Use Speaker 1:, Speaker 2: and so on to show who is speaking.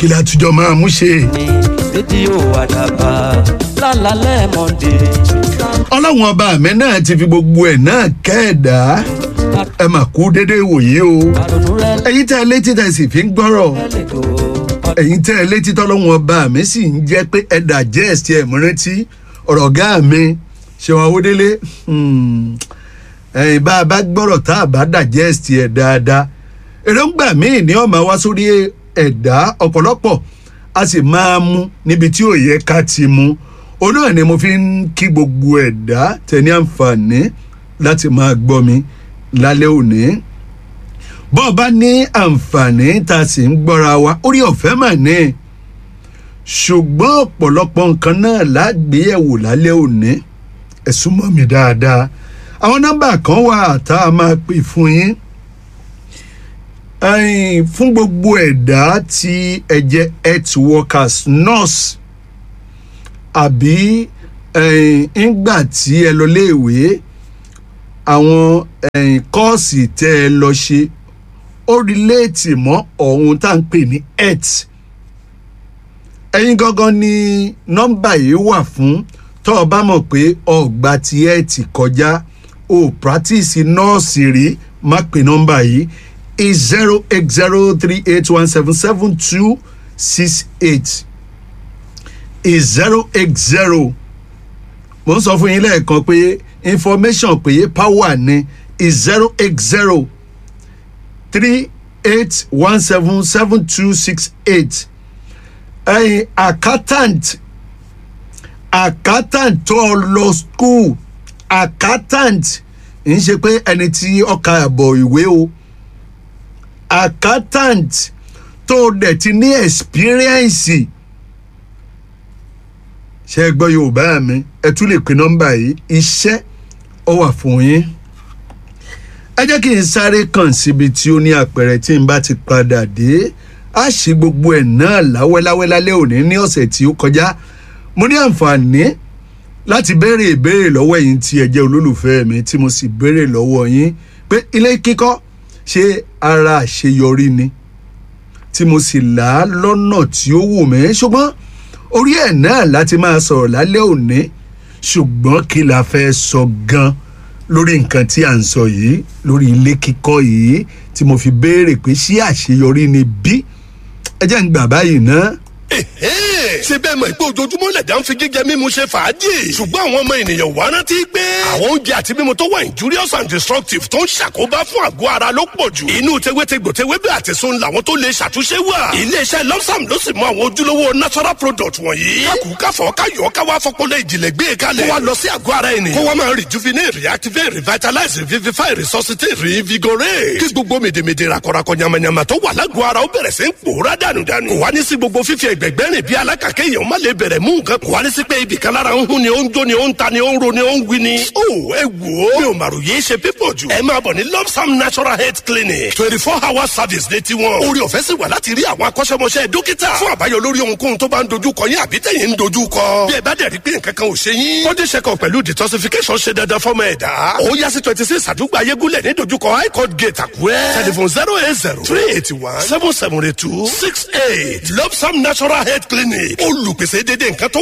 Speaker 1: kí la tujọ́ máa mú ṣe.
Speaker 2: ní rédíò àdàbà lálálẹ́ mọ́ndé.
Speaker 1: ọlọ́run ọba mi náà ti fi gbogbo ẹ̀ náà kẹ́ẹ̀dá ẹ mà kú déédéé wòye o
Speaker 2: àrònú rẹ
Speaker 1: ẹ̀yin tẹ́ ẹ létí tẹ́ ẹ sì fi ń gbọ́rọ̀
Speaker 2: lẹ́lẹ́dọ̀
Speaker 1: ẹ̀yin tẹ́ ẹ létí tọ́lọ́run ọba mi sì ń jẹ́ pé ẹ digest ẹ̀ mú rántí ọ̀rọ̀ ọ̀gá mi ṣèwọ̀n awódélé ẹ̀yin bá a bá gbọ́rọ̀ tá a bá digest ẹ̀ dáadáa èròǹgbà míì ní ọ̀ma wá sórí ẹ̀dá ọ̀pọ̀lọpọ̀ a sì máa mú níbi tí ò yẹ ká ti mú òun náà ni mo fi ń kí gbogbo ẹ̀dá tẹ̀ ní àǹfààní láti máa gbọ́ mi lálẹ́ òní bọ́ọ̀ bá ní àǹfààní tá a sì ń gbọ́ra wa orí ọ̀fẹ́ mà ní ṣùgbọ́n ọ̀pọ̀lọpọ̀ nǹkan náà lágbéyẹ̀wò lálẹ́ òní ẹ̀sùn mọ́ mi dáadáa àwọn nọ́mbà kan wà tá a máa pè fún yín ẹ̀yin, fún gbogbo ẹ̀dá tí ẹ jẹ́ health workers nurse àbí ẹ̀yin, ńgbà tí ẹ lọ léèwé àwọn ẹ̀yìn kọ́ọ̀sì tẹ́ ẹ lọ ṣe ó rìléètì mọ́ ọ̀hún tá à ń pè ní health ẹ̀yin gangan ni nọ́mbà yìí wà fún tọ́ ọ bá mọ̀ pé ọ̀gbà tí health kọjá o practice nọ́ọ̀sì rí má pè nọ́mbà yìí is zero eight zero three eight one seven seven two six eight is zero eight zero mo ń sọ fún yín lẹ́ẹ̀kan pé information pé power ni is zero eight zero three eight one seven seven two six eight ẹyin accountant accountant tó lọ school accountant ń ṣe pé ẹni tí ọkà àbọ̀ ìwé o accountant tó dẹ̀ ti ní experience ṣe é gbọ́ yorùbá mi ẹ tún lè pe nọ́mbà yìí iṣẹ́ ó wà fún yín ẹ jẹ́ kí n sáré kàn síbi tí ó ní àpẹẹrẹ tí n bá ti padà dé á ṣe gbogbo ẹ̀ náà láwẹ́láwẹ́ lálẹ́ òní ní ọ̀sẹ̀ tí ó kọjá mo ní àǹfààní láti béèrè ìbéèrè lọ́wọ́ ẹ̀yin tí ẹ jẹ́ olólùfẹ́ mi tí mo sì béèrè lọ́wọ́ yín pé ilé kíkọ́ ṣe ara àṣeyọrí ni tí mo sì là á lọ́nà tí ó wù mí ṣùgbọ́n orí ẹ̀ náà láti máa sọ̀rọ̀ lálẹ́ òní ṣùgbọ́n kí la fẹ́ sọ gan lórí nǹkan tí à ń sọ yìí lórí ilé kíkọ́ yìí tí mo fi béèrè pé ṣé àṣeyọrí ni bí ẹ jẹ́ ń gbà báyìí ná.
Speaker 3: ṣé bẹ́ẹ̀ mọ̀ pé ojoojúmọ́ lẹ̀dá ń fi jíjẹ mímu ṣe fàájì ṣùgbọ́n àwọn ọmọ ènìyàn wá rántí pé àwọn oúnjẹ àti mímu tó wà injurious and destructive tó ń ṣàkóbá fún àgọ́ ara ló pọ̀ jù inú tewétegbò tewébẹ̀ àti sun làwọn tó lè ṣàtúnṣe wà iléeṣẹ́ lọ́sàm ló sì mọ àwọn ojúlówó natural product wọ̀nyí kákùúkáfọ̀ káyọ̀ káwá fọpọlọ ìjìnlẹ̀ gbé e kalẹ̀ kó wa lọ sí àgọ́ ara ènìyàn kó wa máa rejuvenate reactivate revitalize revivify resuscitate reinvigorate kí gbogbo mèdèmèdè rakọrakọ yamayama tó wà lágọ̀ọ́ ara ó bẹ̀rẹ̀ sí ń pòórá dànùdànù kò wá ní sí gbogbo fífi ẹgbẹ̀gbẹ́ rìn bí alákàkẹ́ èèyàn má lè bẹ̀rẹ̀ mú nǹkan kò wá ní sí pé ibì kan lára ń hún ni ó ń jó ni ó ń ta ni ó ń ro ni ó ń wí ni. ó ẹ wò ó mi ò màrò yéé ṣe pípọ̀ jù. ẹ máa bọ̀ ní lopsam natural health clinic twenty four hour service ní tiwọn. orí ọ̀fẹ́ sì wà láti rí àwọn akọ́ṣẹ́mọṣẹ́ dókítà fún àbáyọ lórí ohunkóhun tó bá ń dojú kọ yín àbí tẹ̀yìn ń dojú kọ. bí ẹ bá dẹ̀ rí pé nǹkan kan ò ṣe yín. body check up pẹ̀lú detoxification ṣe dandan fọ́mọ ẹ̀dá. ó yá sí twenty six àdúgbò ayégúnlẹ̀ ní dojúkọ high court gate àkúrẹ́. telephone zero eight zero three eighty one seven seven eight two six eight lopsam natural health clinic olùpèsè dédé nǹkan tó